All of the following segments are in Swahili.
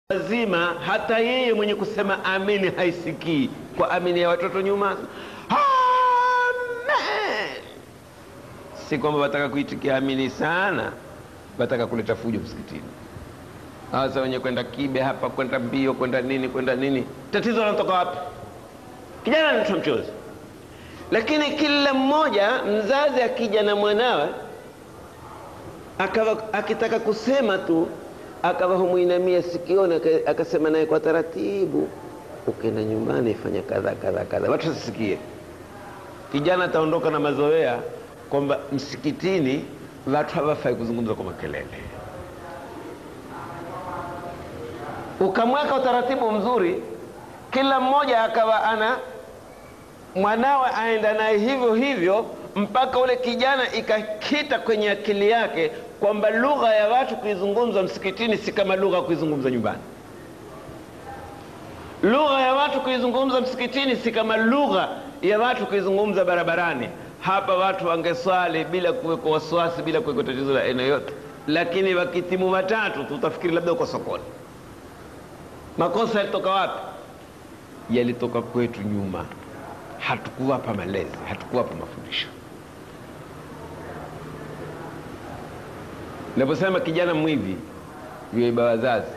wazima, hata yeye mwenye kusema amini haisikii. Kwa amini ya watoto nyuma, amen. Si kwamba wataka kuitikia amini sana, wataka kuleta fujo msikitini. Sasa wenye kwenda kibe hapa, kwenda mbio, kwenda nini, kwenda nini, tatizo linatoka wapi? Kijana anatoa mchozi, lakini kila mmoja mzazi akija na mwanawe akawa akitaka kusema tu akawa humwinamia sikioni, akasema naye kwa taratibu, ukienda nyumbani fanya kadha kadha kadha, watu wasisikie. Kijana ataondoka na mazoea kwamba msikitini watu hawafai kuzungumza kwa makelele. Ukamweka utaratibu mzuri, kila mmoja akawa ana mwanawe aenda naye hivyo hivyo, mpaka ule kijana ikakita kwenye akili yake kwamba lugha ya watu kuizungumza msikitini si kama lugha ya kuizungumza nyumbani. Lugha ya watu kuizungumza msikitini si kama lugha ya watu kuizungumza barabarani. Hapa watu wangeswali bila kuwekwa wasiwasi, bila kuwekwa tatizo la aina yote, lakini wakitimu watatu tutafikiri labda uko sokoni. Makosa yalitoka wapi? Yalitoka kwetu nyuma, hatukuwapa malezi, hatukuwapa mafundisho. Naposema kijana mwivi yuiba wazazi,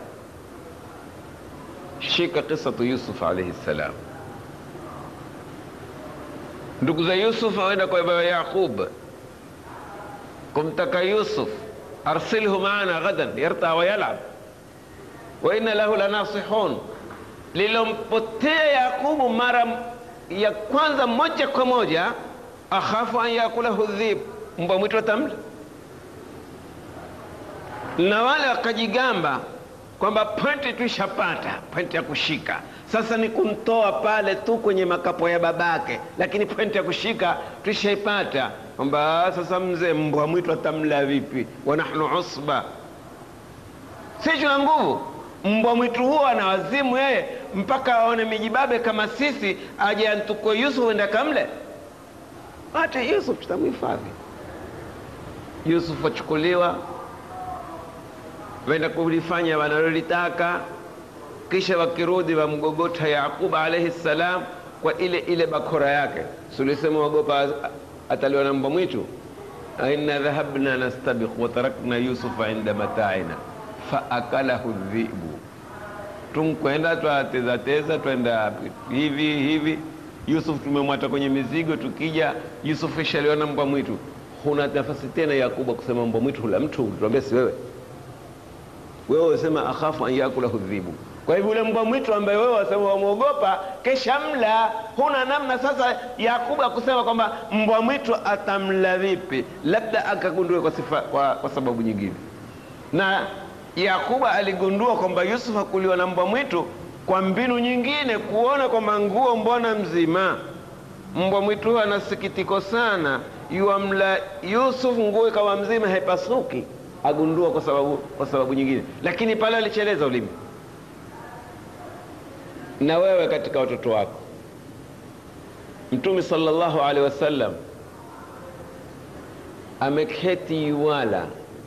shika kisatu Yusuf alaihi salam. Ndugu za Yusuf waenda kwa baba Yaqub kumtaka Yusuf, arsilhu maana ghadan yarta wa yalab wa inna lahu lanasihun. Lilompotea Yaqubu mara ya kwanza moja kwa moja, akhafu an yakulahu dhib, mbwa mwitu atamla na wale wakajigamba kwamba pointi tuishapata, pointi ya kushika sasa ni kumtoa pale tu kwenye makapo ya babake, lakini pointi ya kushika tuishaipata, kwamba sasa mzee mbwa mwitu atamla vipi? wa nahnu usba, si tuna nguvu. Mbwa mwitu huo ana wazimu yeye, mpaka aone mijibabe kama sisi, aje antukue Yusuf enda kamle. Acha Yusuf, tutamhifadhi Yusuf. Achukuliwa wenda kulifanya wanalolitaka, kisha wakirudi wamgogota Yaqub alaihi salam kwa ile ile bakora yake. Sulisema wagopa ataliwa na mbwa mwitu, inna dhahabna nastabikh wa tarakna yusufa inda mataina faakalahu dhibu, tunkwenda twatezateza twenda hivi hivi. Yusuf tumemwata kwenye mizigo, tukija Yusuf ishaliwa na mbwa mwitu. Huna nafasi tena Yakuba kusema mbwa mwitu hula mtu, tuambie si wewe wewe wasema akhafu an yakulahu dhibu. Kwa hivyo ule mbwa mwitu ambaye wewe wasema wamwogopa, kesha mla, huna namna sasa Yakubu akusema kwamba mbwa mwitu atamla vipi, labda akagundue kwa, sifa, kwa, kwa sababu nyingine. Na Yakuba aligundua kwamba Yusuf hakuliwa na mbwa mwitu kwa mbinu nyingine, kuona kwamba nguo mbona mzima, mbwa mwitu huyo ana sikitiko sana, yuamla Yusuf nguo ikawa mzima, haipasuki agundua kwa sababu, kwa sababu nyingine, lakini pale alicheleza ulimi. Na wewe katika watoto wako, Mtume sallallahu alaihi wasallam ameketi yuwala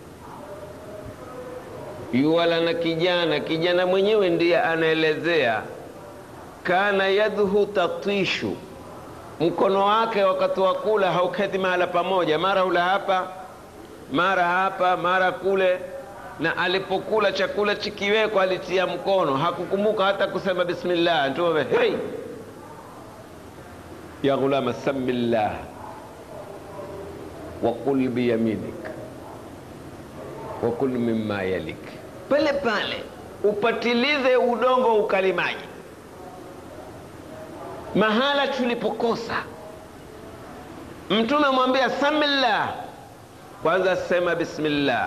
yuwala na kijana, kijana mwenyewe ndiye anaelezea, kana yadhu tatishu, mkono wake wakati wa kula hauketi mahala pamoja, mara hula hapa mara hapa mara kule, na alipokula chakula chikiwekwa alitia mkono, hakukumbuka hata kusema bismillah. Mtume hey, ya ghulama samillah wa kul biyaminik wa kul mimma yalik, pale pale upatilize udongo ukalimaji. Mahala tulipokosa, Mtume amwambia samillah kwanza sema bismillah,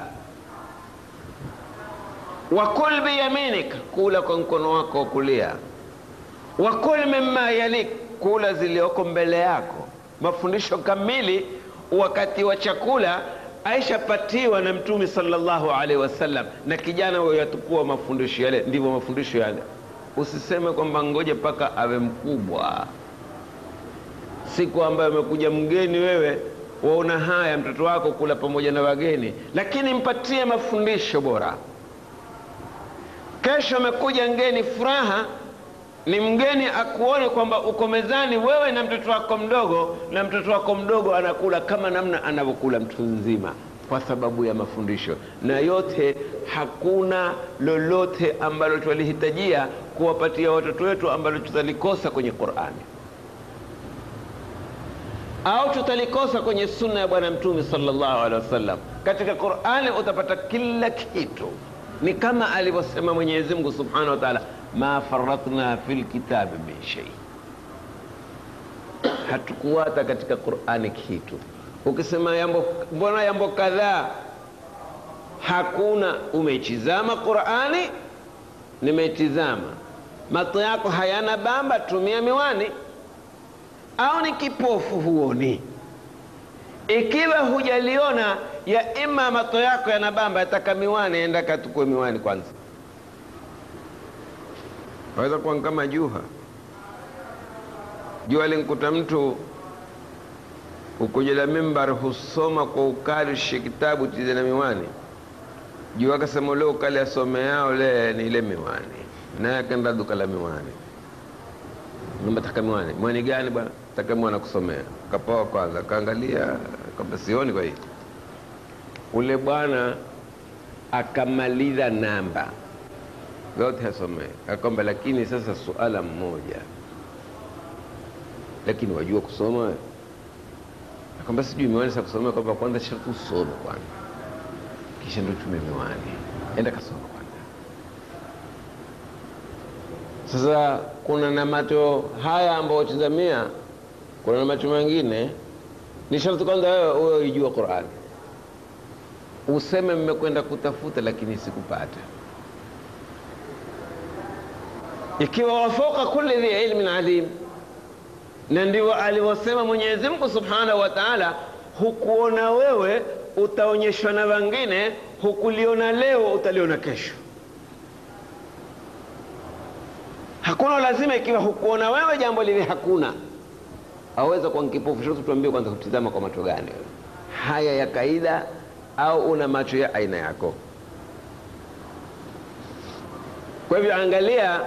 wakul biyaminik, kula kwa mkono wako wa kulia, wakul mimma yalik, kula zilioko mbele yako. Mafundisho kamili wakati wa chakula aishapatiwa na Mtume sallallahu alaihi wasallam, na kijana huyo yatukua mafundisho yale. Ndivyo mafundisho yale. Usiseme kwamba ngoje mpaka awe mkubwa, siku ambayo amekuja mgeni wewe waona haya mtoto wako kula pamoja na wageni, lakini mpatie mafundisho bora. kesho amekuja ngeni furaha ni mgeni akuone kwamba uko mezani wewe na mtoto wako mdogo na mtoto wako mdogo anakula kama namna anavyokula mtu nzima kwa sababu ya mafundisho na yote hakuna lolote ambalo twalihitajia kuwapatia watoto wetu ambalo tutalikosa kwenye qurani au tutalikosa kwenye sunna ya bwana mtume sallallahu alaihi wasallam katika qurani utapata kila kitu ni kama alivyosema mwenyezi mungu subhanahu wa taala ma faratna fi lkitabi min shei hatukuwata katika qurani kitu ukisema yambo mbona yambo kadhaa hakuna umeitizama qurani nimeitizama mato yako hayana bamba tumia miwani au ni kipofu huoni ikiwa hujaliona ya ima mato yako yana bamba yataka miwani enda katukue miwani kwanza waweza kuwa kama juha jua linkuta mtu ukujela mimbar husoma kwa ukali shi kitabu tize na miwani juu akasema ule ukali asome yao le ni ile miwani naye akaenda duka la miwani namba taka miwani miwani gani bwana taka miwani kusomea kapoa kwanza kaangalia kwamba sioni kwa hii ule bwana akamaliza namba zote asomee akwamba lakini sasa suala mmoja lakini wajua kusoma wewe akwamba sijui miwani sa kusomea kwamba kwanza sharti usome kwanza kisha ndo tume miwani enda kasoma kwanza sasa kuna na macho haya ambayo tizamia kuna na macho mengine ni sharti kwanza wewe uwe uijua qurani useme mmekwenda kutafuta lakini sikupata ikiwa wafoka kulli dhi ilmin alim na ndio alivyosema mwenyezi mungu subhanahu wa taala hukuona wewe utaonyeshwa na wengine hukuliona leo utaliona kesho hakuna lazima ikiwa hukuona wewe jambo lile hakuna aweza kuwa nkipofu shote tuambie kwanza kutizama kwa macho gani wewe haya ya kaida au una macho ya aina yako kwa hivyo angalia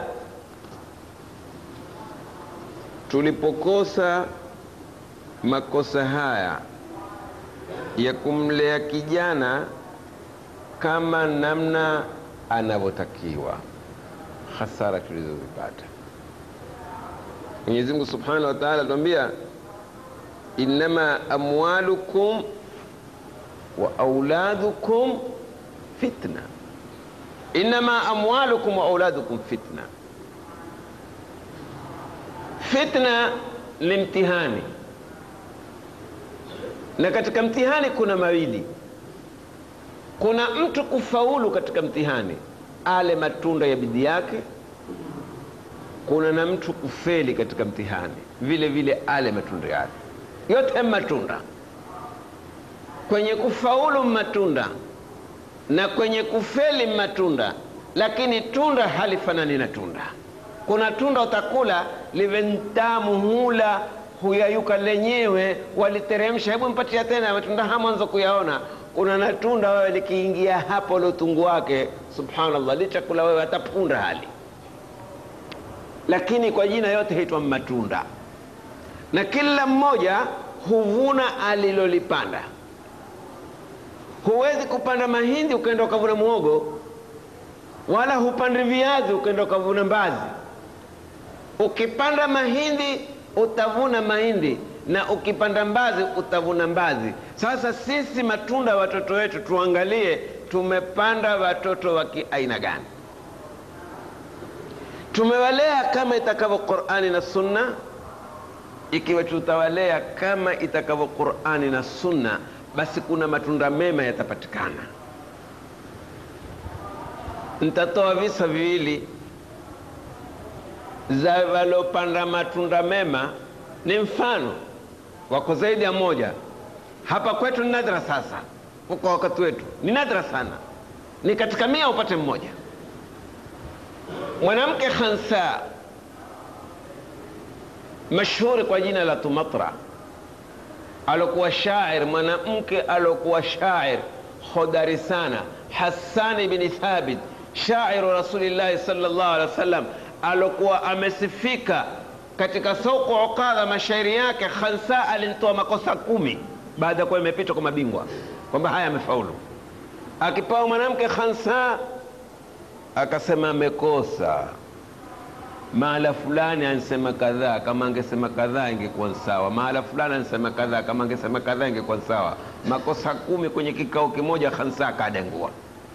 tulipokosa makosa haya ya kumlea kijana kama namna anavyotakiwa hasara tulizozipata mwenyezi mungu subhanahu wa taala atuambia innama amwalukum wa auladukum fitna innama amwalukum wa auladukum fitna fitna ni mtihani na katika mtihani kuna mawili kuna mtu kufaulu katika mtihani ale matunda ya bidii yake kuna na mtu kufeli katika mtihani vile vile ale matunda yake yote matunda kwenye kufaulu matunda na kwenye kufeli matunda lakini tunda halifanani na tunda kuna tunda utakula live ntamu hula huyayuka lenyewe waliteremsha hebu mpatia tena matunda ha mwanzo kuyaona kuna na tunda wewe likiingia hapo ule utungu wake subhanallah lichakula wewe hatapunda hali lakini kwa jina yote haitwa matunda na kila mmoja huvuna alilolipanda huwezi kupanda mahindi ukaenda ukavuna muogo wala hupandi viazi ukaenda ukavuna mbazi ukipanda mahindi utavuna mahindi na ukipanda mbazi utavuna mbazi sasa sisi matunda watoto wetu tuangalie tumepanda watoto wa kiaina gani tumewalea kama itakavyo qurani na sunna ikiwa tutawalea kama itakavyo qurani na sunna basi kuna matunda mema yatapatikana nitatoa visa viwili za walopanda matunda mema ni mfano wako zaidi ya moja hapa kwetu ni nadra sasa kwa wakati wetu ni nadra sana ni katika mia upate mmoja mwanamke khansa mashhuri kwa jina la tumatra alokuwa shair mwanamke alokuwa shair hodari sana hasani bni thabit shairu rasulillahi sallallahu alaihi wasallam alokuwa amesifika katika soko Ukadha, mashairi yake Khansa alinitoa makosa kumi baada ya kuwa imepita kwa mabingwa kwamba haya amefaulu. Akipawa mwanamke Khansa akasema amekosa mahala fulani ansema kadhaa, kama angesema kadhaa ingekuwa sawa. Mahala fulani ansema kadhaa, kama angesema kadhaa ingekuwa sawa. Makosa kumi kwenye kikao kimoja, Khansa akadengua.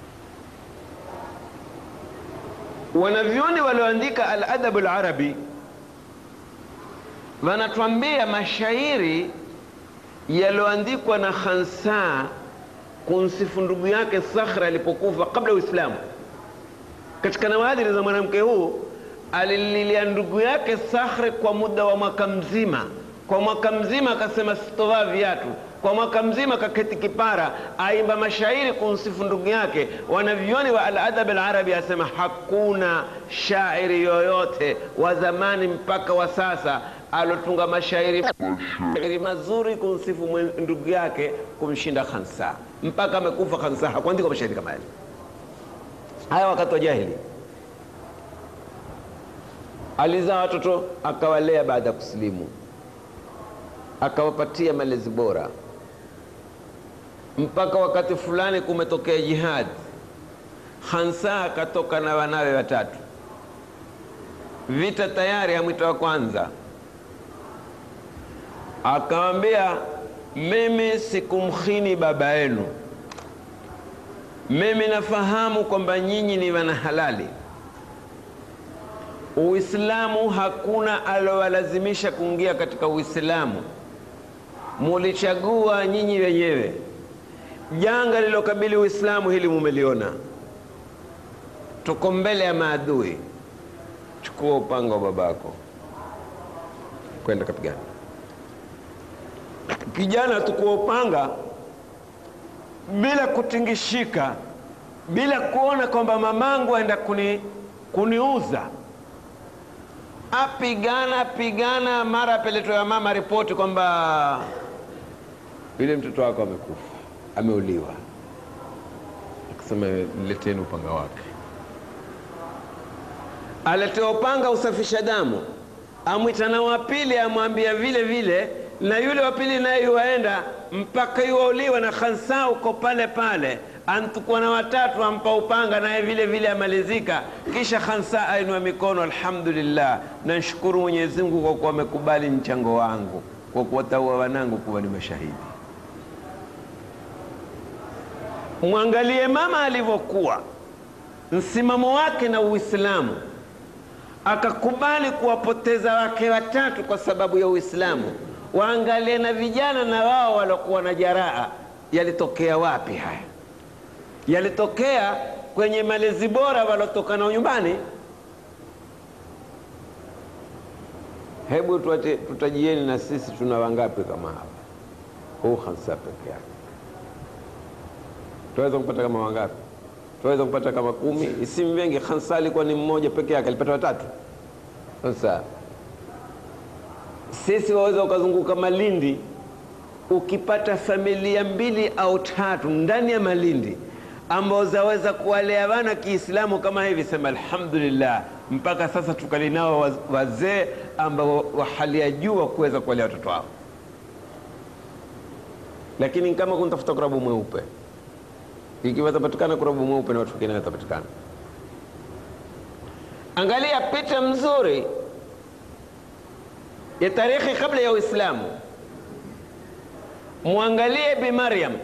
Wanavyoni walioandika al-adabu al-arabi wanatuambia mashairi yaliyoandikwa na Khansa kumsifu ndugu yake Sakhra alipokufa kabla ya Uislamu. Katika nawadhiri za mwanamke huu alililia ndugu yake Sakhre kwa muda wa mwaka mzima. Kwa mwaka mzima akasema sitovaa viatu, kwa mwaka mzima kaketi kipara, aimba mashairi kumsifu ndugu yake. Wanavyoni wa al-adab al-arabi asema hakuna shairi yoyote wa zamani mpaka wa sasa alotunga mashairi mashairi mazuri kumsifu ndugu yake kumshinda Khansa. Mpaka amekufa Khansa hakuandika mashairi kama yale. Haya wakati wa jahili alizaa watoto akawalea baada ya kusilimu, akawapatia malezi bora, mpaka wakati fulani kumetokea jihad. Khansa akatoka na wanawe watatu, vita tayari, hamwita wa kwanza akawambia, mimi sikumkhini baba yenu, mimi nafahamu kwamba nyinyi ni wana halali Uislamu hakuna alowalazimisha kuingia katika Uislamu, mulichagua nyinyi wenyewe. Janga lilokabili Uislamu hili mumeliona, tuko mbele ya maadui. Chukua upanga wa babako, kwenda kapigana. Kijana tukua upanga bila kutingishika, bila kuona kwamba mamangu aenda kuni, kuniuza apigana pigana, mara apeletwa ya mama ripoti kwamba yule mtoto wako amekufa, ameuliwa. Akasema leteni upanga wake, aletewa upanga usafisha damu, amwita na wa pili, amwambia vile vile, na yule wa pili naye yuwaenda mpaka yuwauliwa na Khansa uko pale pale antukua na watatu ampa upanga naye vile vile amalizika. Kisha Khansa ainua mikono, alhamdulillah, namshukuru Mwenyezi Mungu kwa kuwa amekubali mchango wangu kwa kuwataua wanangu kuwa ni mashahidi. Mwangalie mama alivyokuwa msimamo wake na Uislamu, akakubali kuwapoteza wake watatu kwa sababu ya Uislamu. Waangalie na vijana na wao waliokuwa na jaraa, yalitokea wapi haya? yalitokea kwenye malezi bora walotoka nao nyumbani. Hebu tutajieni na sisi tuna wangapi kama hawa? Huu Khansa peke yake tunaweza kupata kama wangapi? Tunaweza kupata kama kumi, isimu wengi. Khansa alikuwa ni mmoja peke yake, alipata watatu. Sasa sisi waweza ukazunguka Malindi, ukipata familia mbili au tatu ndani ya Malindi ambao zaweza kuwalea wana Kiislamu kama hivi, sema alhamdulillah. Mpaka sasa tukali nao wazee ambao wa hali ya juu wa kuweza kuwalea watoto wao, lakini kama kuntafuta kurabu mweupe, ikiwa tapatikana kurabu mweupe na watu wengine watapatikana. Angalia picha mzuri ya tarikhi kabla ya Uislamu, mwangalie Bi Maryam.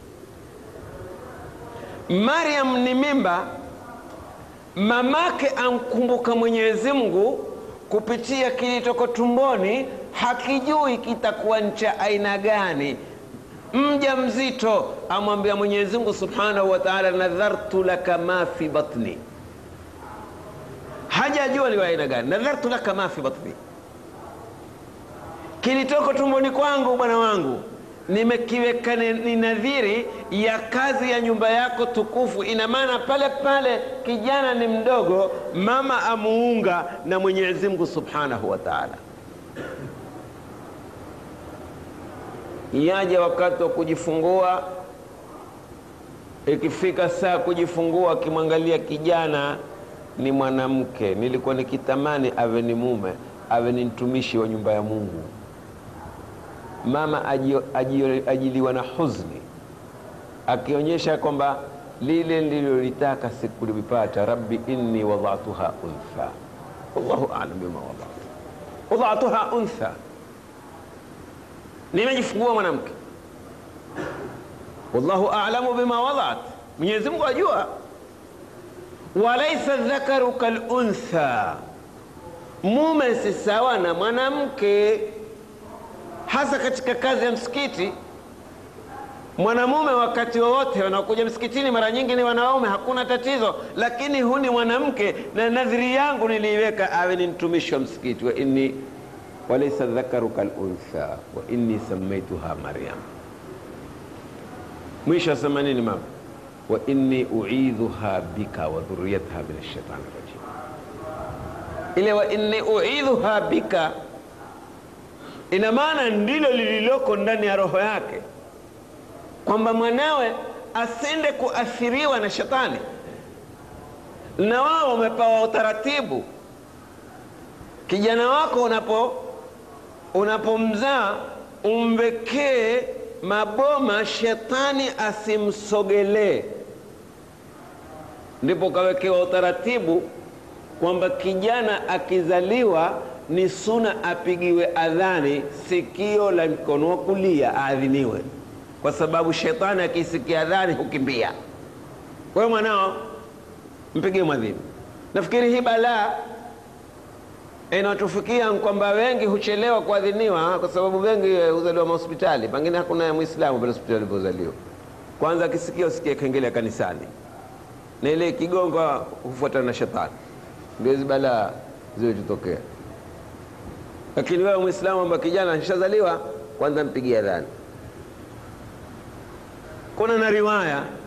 Maryam ni mimba, mamake amkumbuka Mwenyezi Mungu kupitia kilitoko tumboni, hakijui kitakuwa cha aina gani. Mja mzito amwambia Mwenyezi Mungu Subhanahu wa Ta'ala, nadhartu laka ma fi batni, hajajua ni aina gani. Nadhartu laka ma fi batni, kilitoko tumboni kwangu, bwana wangu nimekiweka ni nadhiri ya kazi ya nyumba yako tukufu. Ina maana pale pale kijana ni mdogo, mama amuunga na Mwenyezi Mungu Subhanahu wa Ta'ala. Yaje wakati wa kujifungua, ikifika saa kujifungua, akimwangalia kijana ni mwanamke, nilikuwa nikitamani awe ni mume, awe ni mtumishi wa nyumba ya Mungu. Mama ajio, ajio, ajiliwa na huzuni, akionyesha kwamba lile nililolitaka sikulipata. Rabbi inni wadatuha untha, wallahu alam bima wadatu, wadatuha untha, nimejifungua mwanamke wallahu a'lamu bima wadat, Mwenyezi Mungu ajua. Walaisa dhakaru kal untha, mume si sawa na mwanamke, hasa katika kazi ya msikiti. Mwanamume wakati wowote wanaokuja msikitini mara nyingi ni wanaume, hakuna tatizo, lakini hu ni mwanamke, na nadhiri yangu niliiweka awe ni mtumishi wa msikiti. wa inni walaisa dhakaru kal untha wa inni samaituha Maryam mwisho asema nini mama? wa inni uidhuha bika wa dhurriyataha min ashaitani rajim. Ile wa inni uidhuha bika ina maana ndilo lililoko ndani ya roho yake, kwamba mwanawe asende kuathiriwa na shetani, na wao wamepewa utaratibu. Kijana wako unapo unapomzaa umwekee maboma shetani asimsogelee. Ndipo kawekewa utaratibu kwamba kijana akizaliwa ni suna apigiwe adhani sikio la mkono wa kulia aadhiniwe, kwa sababu shetani akisikia adhani hukimbia. Kwa hiyo mwanao mpigie mwadhini. Nafikiri hii balaa inatufikia kwamba wengi huchelewa kuadhiniwa kwa sababu wengi huzaliwa mahospitali, pengine hakuna Mwislamu pale hospitali alipozaliwa. Kwanza akisikia usikie kengele ya kanisani, na ile kigonga hufuatana na shetani, ndio hizi balaa zilizotokea. Lakini wewe Mwislamu amba kijana ashazaliwa, kwanza mpigie adhani. Kuna na riwaya